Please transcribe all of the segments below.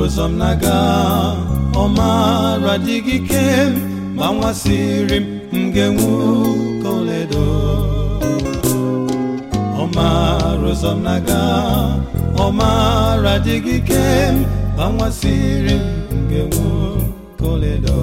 ụzọ m na-aga ọ maara adịghị ike m ma nwasịrị m m ga-enwu ka oledo ọ maara ụzọ m na-aga ọ maara adịghị ike m ma nwasịrị m m ga-enwu ka oledo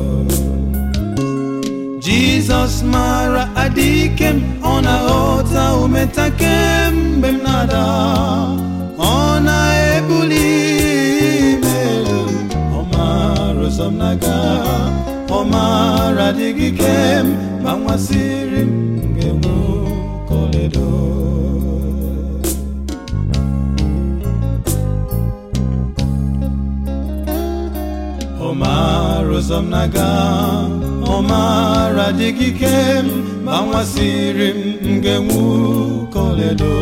Jizọs mara adịghị m ọ na-aghọta umetake mgbe m na-ada ọ na-ebuli m elu ọ mara ụzọ m na-aga ọ mara adịghị ike m ma nwasịrị m m ga-enwu ka oledo ọ mara ụzọ m na-aga ọ mara adịghị ike m ma nwasịrị m m ga-enwu ka oledo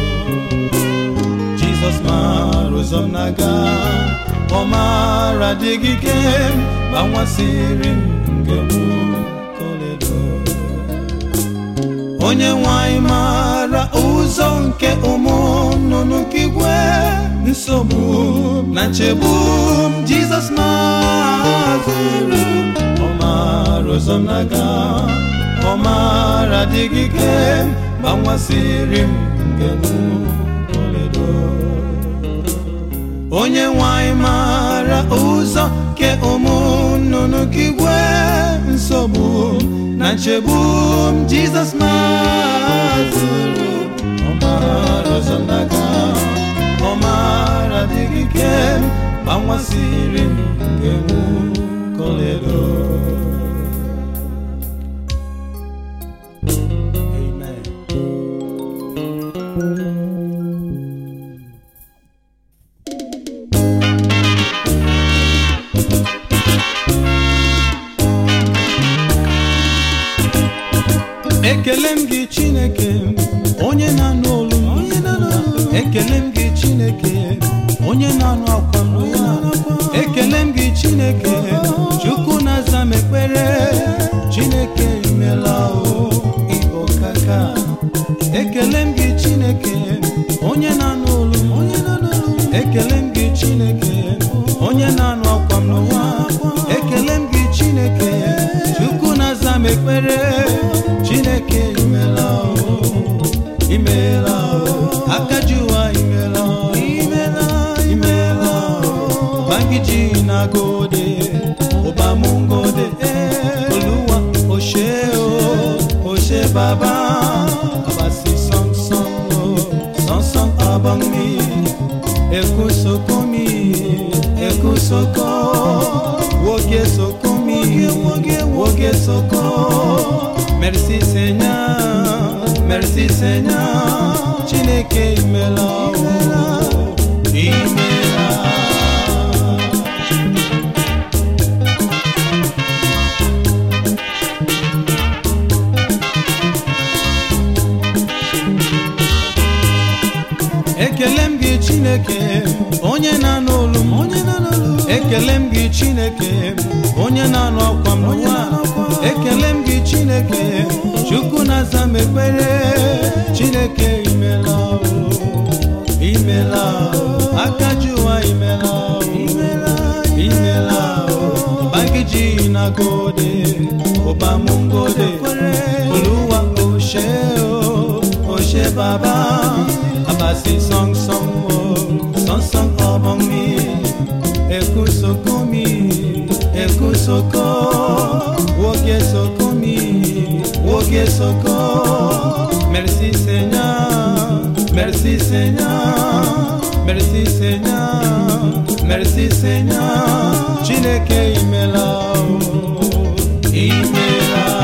Jizọs mara ụzọ m na-aga ọ mara adịghị ike m ma nwasịrị m m ga-enwu ka oledo onye nwanyị mara ụzọ nke ụmụ nnụnụ nke igwe nsogbu na nchegbu m jizọs mazụrụ ọ mara ụzọ m na-aga ọ mara adịghị ike m ma nwasịrị m ngenwu oledo onye nwanyị mara ụzọ nke ụmụ nnụnụ nke igwe nsogbu na nchegbu m jizọs mazụrụ ọ mara ụzọ m na-aga ọ mara adịghị ike m ma nwasịrị m ga-enwu ka oledo Amen. ekele m gị chineke onye na-anụ olu m ekele m gị chineke onye na-anụ akwa m ekele m gị chineke chukwu na-aza m ekpere chineke imela o igbo kaka ekele m gị chineke onye na-anụ olu m ekele m gị chineke onye na-anụ akwa m n'ụwa ekele m gị chineke chukwu na-aza m ekpere chineke imela o imela o akaji ụwa imela o imela imela o bangiji na gode ụbamụ ngode oluwa oshe o oshe baba abasi sọnsọn o sọnsọn abangmi ekusokumi ekusoko woge sokomi woge soko merci seigneur merci seigneur chineke imela o imela ekele m gị chineke onye na-anụ olu m ekele m gị chineke onye na-anụ ọkwa m n'ụwa ekele m gị chineke chukwu na-aza m ekpere chineke imela o imela o aka ji ụwa imela o imela o bangiji na gode ụbamụ ngode oluwa oshe o oshe baba abasi song song o song song ọbọng mi ekusoko mi ekusoko woge soko mi woge soko merci seigneur merci seigneur merci seigneur merci seigneur chineke imela o imela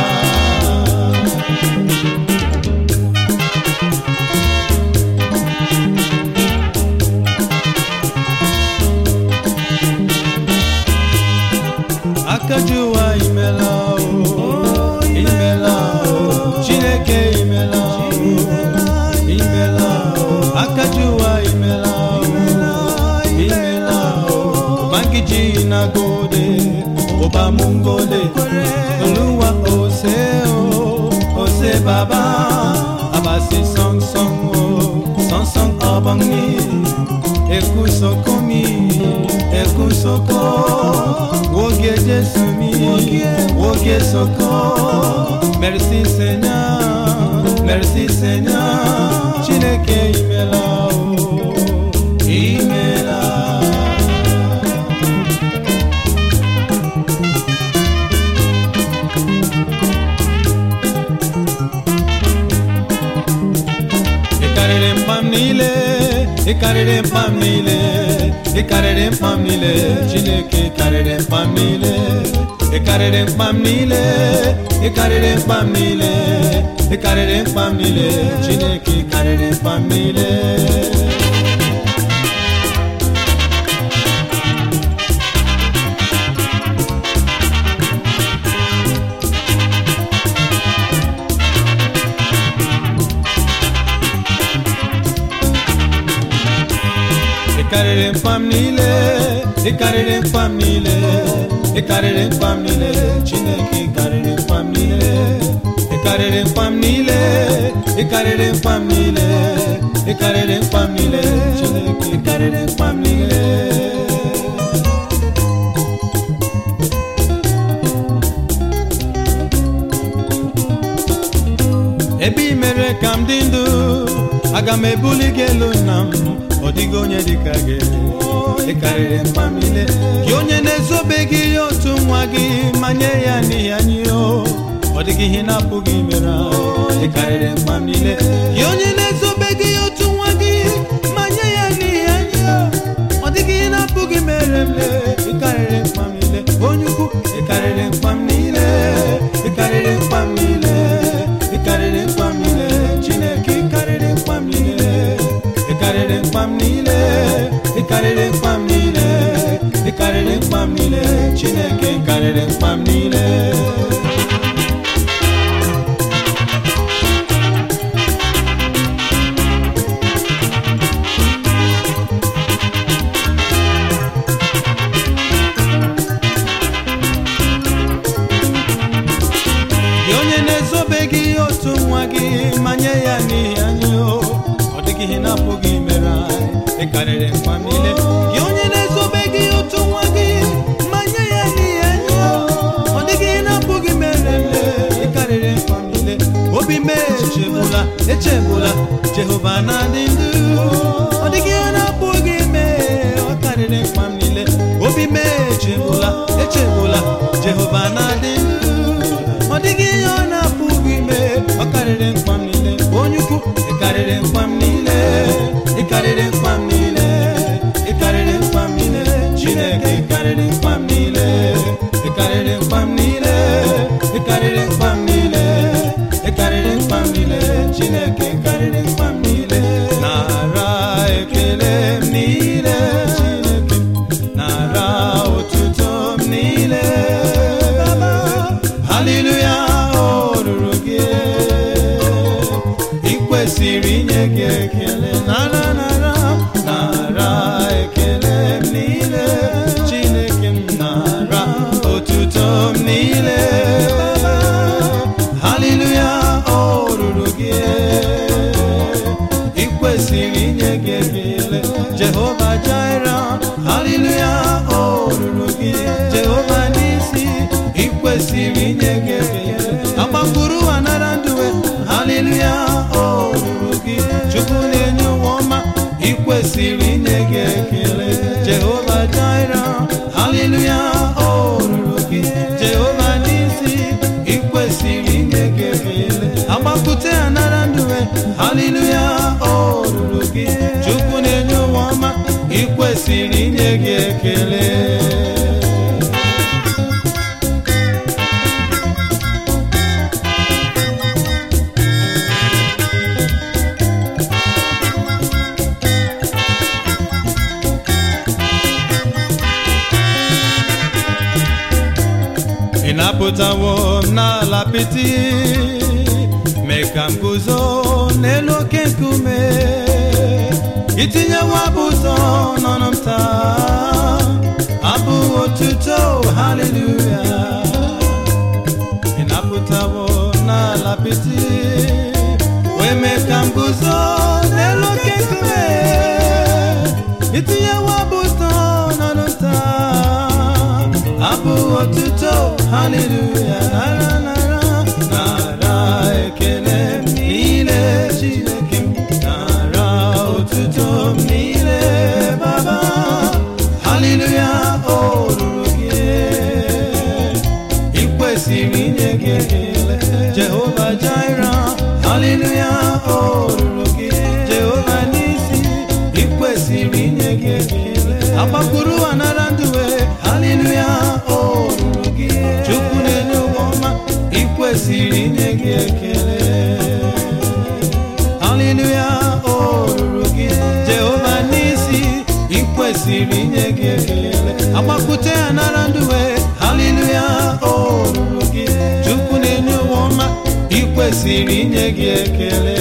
akajuwa imela o imela o chineke imela o imela o akajuwa imela o imela o bangiji na gode ọba mungode olúwa ose o ose baba abasi sọngsọn o sọngsọn ọbọnmi ekusokomi ekuso. soko woge Jesu mi woge soko merci Seigneur merci Seigneur Chineke imela o imela ị karịrị mkpam niile ị karịrị mkpam niile ị karịrị mkpam niile chineke ị karịrị mkpam niile ị karịrị mkpam niile ị karịrị mkpam niile ị karịrị mkpam niile chineke ị karịrị mkpam niile ị karịrị mkpam niile ị karịrị mkpam niile ị karịrị mkpam niile chineke ị karịrị mkpam niile ị karịrị mkpam niile ị karịrị mkpam niile ị karịrị mkpam niile chineke ị karịrị mkpam niile ebe ị mere ka m dị ndụ aga m ebuli gị elu nna m ọ dịghị onye dịka gị ị karịrị mkpa m niile gị onye na-ezobeghị ihe otu nwa gị ma nye ya n'ihi anyị o ọ dịghị ihe na-apụghị imere ị karịrị mkpa m niile gị onye na-ezobeghị ihe otu nwa gị ma nye ya n'ihi anyị o ọ dịghị ihe na-apụghị mere m lee ị karịrị mkpa m niile onye ukwu ị karịrị mkpa m niile ị karịrị mkpa m niile ị karịrị mkpa m niile chineke ị karịrị mkpa m niile ị karịrị mkpa m niile ị karịrị mkpa m niile ị karịrị mkpa m niile chineke ị karịrị mkpa m niile gị onye na-ezobeghị otu nwa gị ma nye ya n'ihi anyị o ọ dịghị ihe na-apụghị imere anyị ị karịrị mkpa m niile gị onye na-ezobeghị otu nwa gị ma nye ya n'ihi anyị o ọ dịghị ihe na-apụghị mere m ị karịrị mkpa m niile obi m echegbula echegbula jehova na-adị ndụ ọ dịghị ihe na-apụghị ime ọ karịrị mkpa m niile obi m echegbula echegbula jehova na-adị ndụ ọ dịghị ihe ọ na-apụghị ime ọ karịrị mkpa m niile onye ukwu ị karịrị mkpa m niile ị karịrị mkpa m niile ị karịrị mkpa m niile chineke ị karịrị mkpa m niile ị karịrị mkpa m niile ị karịrị mkpa m niile ị karịrị mkpa m niile chineke ị karịrị mkpa m niile nara ekele m niile chineke nara otuto m niile haleluya o ruru gị ị kwesịrị inye gị ekele nara nara nara ekele m niile chineke m nara otuto m niile haleluya o ruru gị ị kwesịrị inye gị ekele jehova jaira haleluya o ruru gị jehova n'isi ị kwesịrị inye gị ekele agbakwuru anara ndụwe haleluya o ruru gị chukwu na-enye ụwa ọma ị kwesịrị inye gị ekele jehova jaira haleluya o ruru gị jehova n'isi ị kwesịrị inye gị ekele agbakwute anara ndụwe haleluya o ruru gị chukwu na-enye ụwa ọma ị kwesịrị inye gị ekele ị napụtawo m n'ala apịtị mee ka m guzo n'elu oke nkume itinyewo abụ ụtọ n'ọnụ m taa abụ otuto haleluya ị napụtawo m n'ala apịtị wee mee ka m guzo n'elu oke nkume itinyewo abụ ụtọ n'ọnụ m taa haleluya nara nara nara ekele m niile chineke m nara otuto m niile baba haleluya o ruru gị ị kwesịrị inye gị ekele jehova jaira haleluya o ruru gị jehova n'isi ị kwesịrị inye gị ekele agbakpuru anara ndụwe haleluya o ruru gị chukwu na-enye ụwa ọma ị kwesịrị inye gị ekele haleluya o ruru gị jehova n'isi ị kwesịrị inye gị ekele agbapụta ya nara ndụwe haleluya o ruru gị chukwu na-enye ụwa ọma ị kwesịrị inye gị ekele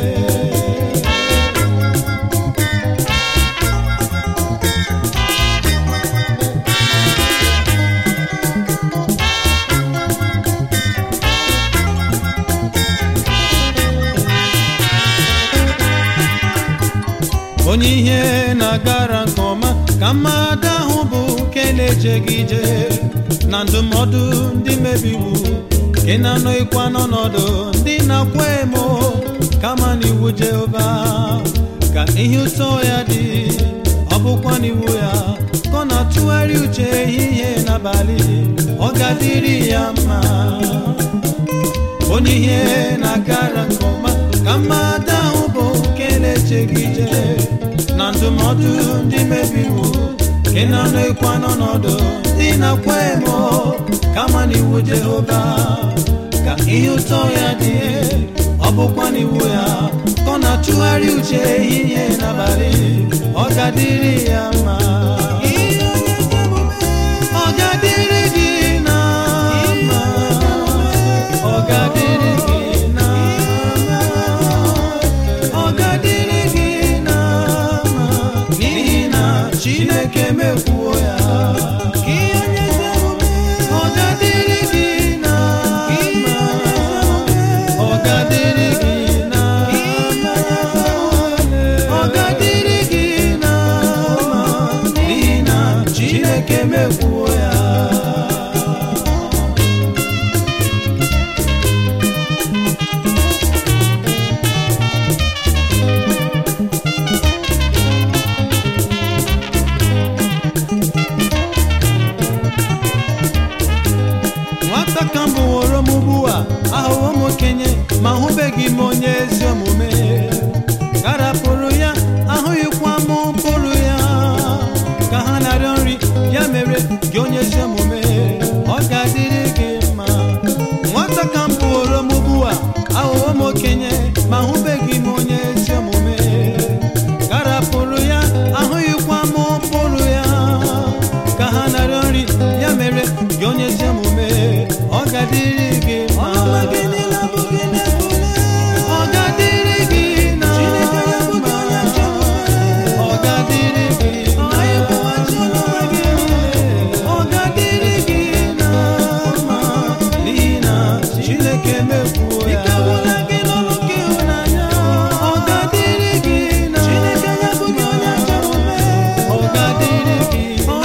onye ihe na-agara nke ọma ka mmadụ ahụ bụ nke na-ejeghị ije na ndụmọdụ ndị mebiwu nke na-anọghịkwa n'ọnọdụ ndị na-akwa emo kama n'iwu jehova ka ihe ụtọ ya dị ọ bụkwa n'iwu ya ka ọ na-atụgharị uche ehihie n'abalị ọ ga-adịrị ya mma onye ihe na-agara nke ọma ka mmadụ ahụ bụ nke na-echeghị ije na ndụmọdụ ndị mebiwu nke na-anọghịkwa n'ọnọdụ ndị na-akwa emo kama n'iwu jehova ka ihe ụtọ ya dị ọ bụkwa n'iwu ya ka ọ na-atụgharị uche ehihie n'abalị ọ ga-adịrị ya mma ọ ga-adịrị gị na mma ọ ga-adịrị gị na mma ọ ga-adịrị gị na mma n'ihi na chineke mekwuo ya ọ ga-adịrị gị na mma ọ ga-adịrị gị na mma ọ ga-adịrị gị na mma n'ihi na chineke mekwuo ya nwata ka m bụworo m ugbu a ahụwo m okenye ma hụbeghị m onye ezi omume garapụrụ ya ahụghịkwa m mkpụrụ ya ka ha na-arịọ nri ya mere gị onye ezi omume ọ ga-adịrị gị mma nwata ka m bụworo m ugbu a ahụwo m okenye ma hụbeghị m onye ezi omume garapụrụ ya ahụghịkwa m mkpụrụ ya ka ha na-arịọ nri ya mere gị onye ezi omume ọ ga-adịrị gị mma ọ ga-adịrị gị na mma ọ ga-adịrị gị na ọ ga-adịrị gị na mma n'ihi na Chineke mekwuo ya ọ ga-adịrị gị na mma ọ ga-adịrị gị na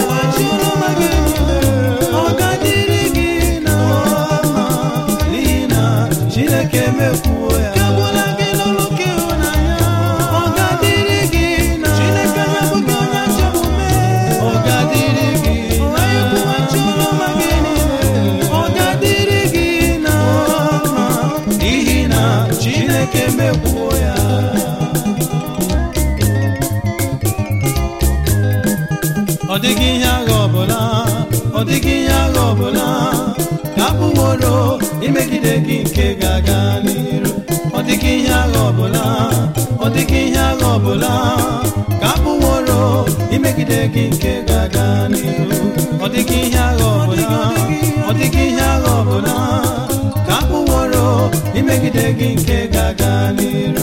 ọ ga-adịrị gị na mma n'ihi na Chineke mekwuo ya ọ ga-adịrị gị na mma ọ ga-adịrị gị na ọ ga-adịrị gị na mma n'ihi na Chineke mekwuo ya ọ dịghị ihe agha ọbụla ọ dịghị ihe agha ọbụla ka abụworo imegide gị nke ga-aga n'iru ọ dịghị ihe agha ọbụla ọ dịghị ihe agha ọbụla ka abụworo imegide gị nke ga-aga n'iru ọ dịghị ihe agha ọbụla ọ dịghị ihe agha ọbụla ka abụworo imegide gị nke ga-aga n'iru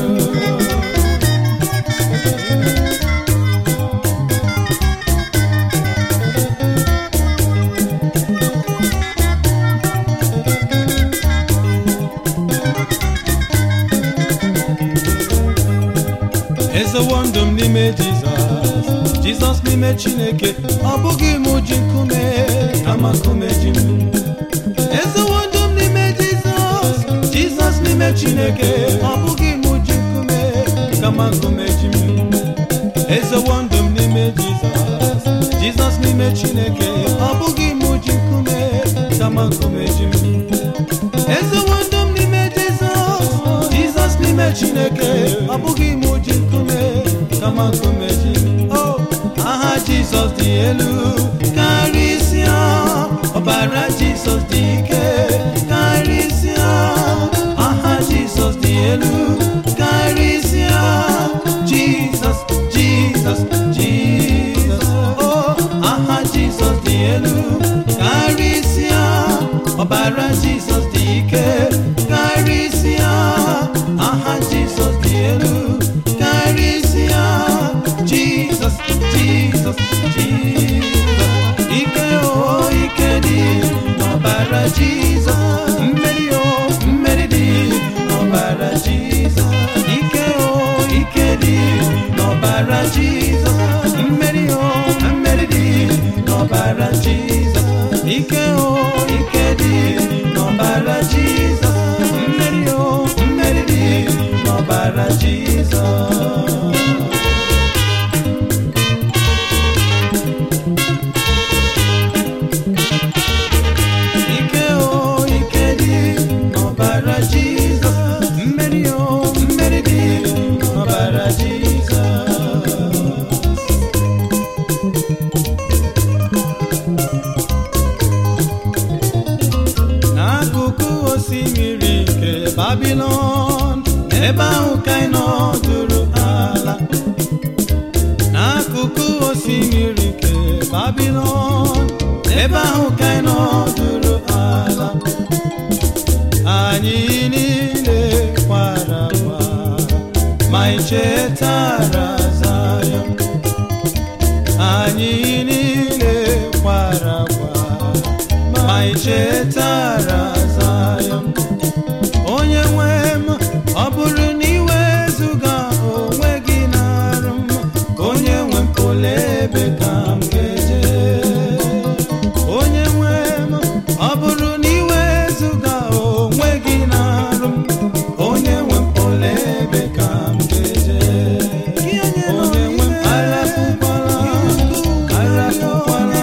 ezewo ndụ m n'ime jizọs jizọs n'ime chineke ọ bụghị m ji nkume kama nkume ji m ezewo ndụ m n'ime jizọs jizọs n'ime chineke ọ bụghị mụ ji nkume kama nkume ji m ezewo ndụ m n'ime jizọs jizọs n'ime chineke ọ bụghị mụ ji nkume kama nkume ji m ezewo ndụ m n'ime jizọs jizọs n'ime chineke ọ bụghị mụ ji nkume kama nkume ji m o aha jizọs dị elu karịsịa ọbara jizọs dị ike karịsịa aha jizọs dị elu karịsịa jizọs jizọs jizọs o aha jizọs dị elu karịsịa ọbara jizọs dị ike karịsịa aha jizọs dị elu karịsịa jizọs jizọs jizọs ike o ike dị n'ọbara jizọs mmeri o mmeri dị n'ọbara jizọs ike o ike dị n'ọbara jizọs mmeri o mmeri dị n'ọbara jizọs ike o ike dị n'ọbara jizọs mmeri o mmeri dị n'ọbara jizọs ike o ike dị n'ọbara jizọs mmeri o mmeri dị n'ọbara jizọs n'akụkụ osimiri nke babilon ebe ahụ ka ị nọdụrụ ala n'akụkụ osimiri nke babilon ebe ahụ ka ị nọdụrụ ala anyị niile kwara akwa ma ị chetara Zayọn anyị niile kwara akwa ma ị chetara Zayọn onye nwe m ọ bụrụ na iwezuga onwe gị na-arụ m onye nwe m olee ebe ka m ga-eje onye nwe m ọ bụrụ na iwezuga onwe gị na-arụ m onye nwe m olee ebe ka m ga-eje onye nwe m arapụkwala arapụkwala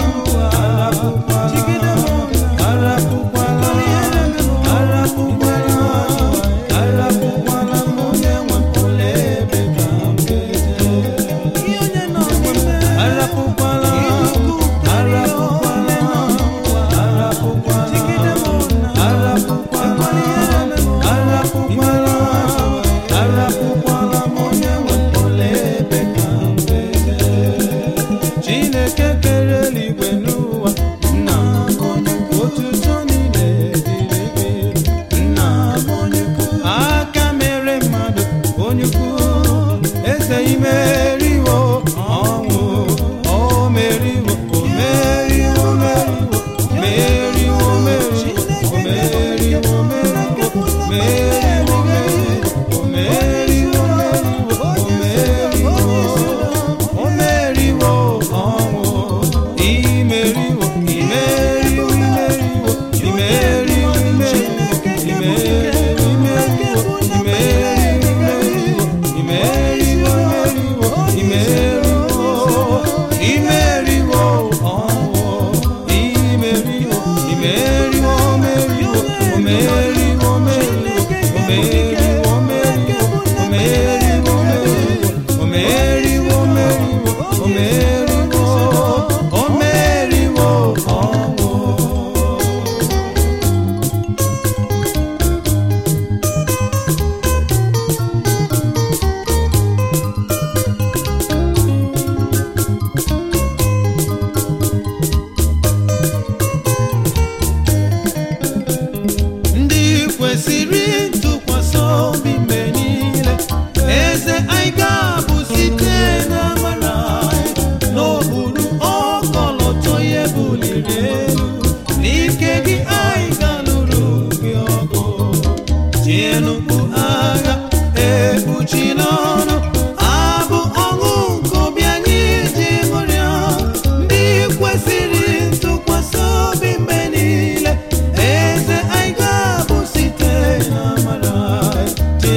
arapụkwala arapụkwala arapụkwala arapụkwala m onye nwe m olee ebe ka m ga-eje arapụkwala arapụkwala arapụkwala arapụkwala arapụkwala arapụkwala m onye nwe m olee ebe ka m ga-eje chineke kere eluigwe n'ụwa nna m onye ukwu. otuto niile dịrị gị nna m onye ukwu. aka mere mmadụ onye ukwu eze imeriwo ọnwụ o meriwo o meriwo meriwo meriwo meriwo o meriwo meriwo meriwo meriwo o meriwo meriwo o meriwo o meriwo ọnwụ imeriwo imeriwo imeriwo imeriwo imeriwo imeriwo imeriwo imeriwo imeriwo imeriwo imeriwo imeriwo ọnwụ imeriwo imeriwo meriwo o meriwo meriwo o meriwo meriwo o meriwo meriwo o meriwo meriwo o meriwo o meriwo ọnwụ ndị kwesịrị ntụkwasị obi mgbe niile eze anyị ga-abụ site n'amara anyị n'okpuru ọkọlọtọ ihe buliri elu n'ike gị anyị ga-alụrụ gị ọgụ tienụ mkpu agha ekpuchi n'ọnụ abụ ọṅụ nke obi anyị ji ṅụrịa ndị kwesịrị ntụkwasị obi mgbe niile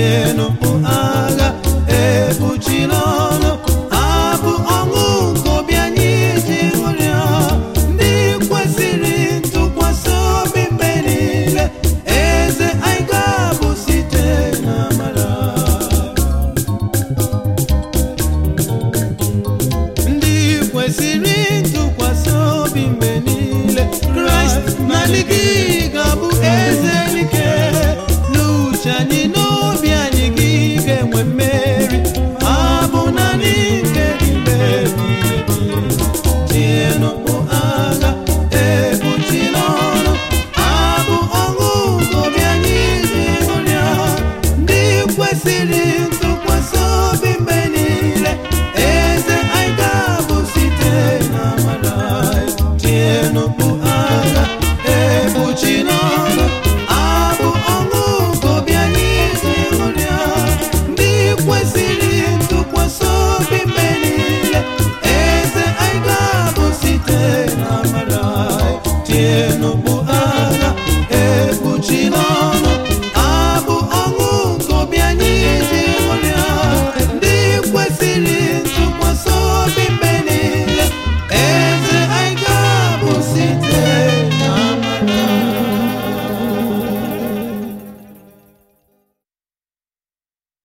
tienụ mkpu agha ekpuchila ọnụ abụ ọṅụ nke obi anyị ji ṅụrịa ndị kwesịrị ntụkwasị obi mgbe niile eze anyị ga-abụ site na amara ndị kwesịrị ntụkwasị obi mgbe niile kraịst na ndị gị ga-abụ eze ike n'uche anyị n'obi anyị gị ga-enwe mmeri abụ naanị nke gị mgbe ebighị tienụ mkpu agha ekpuchila ọnụ abụ ọṅụ nke obi anyị ji ṅụrịa ndị kwesịrị ntụkwasị obi mgbe niile eze anyị ga-abụ site na amara tienụ mkpu agha ekpuchila ọnụ abụ ọṅụ nke obi anyị ji ṅụrịa ndị kwesịrị ntụkwasị obi mgbe niile eze anyị ga-abụ site na amara tie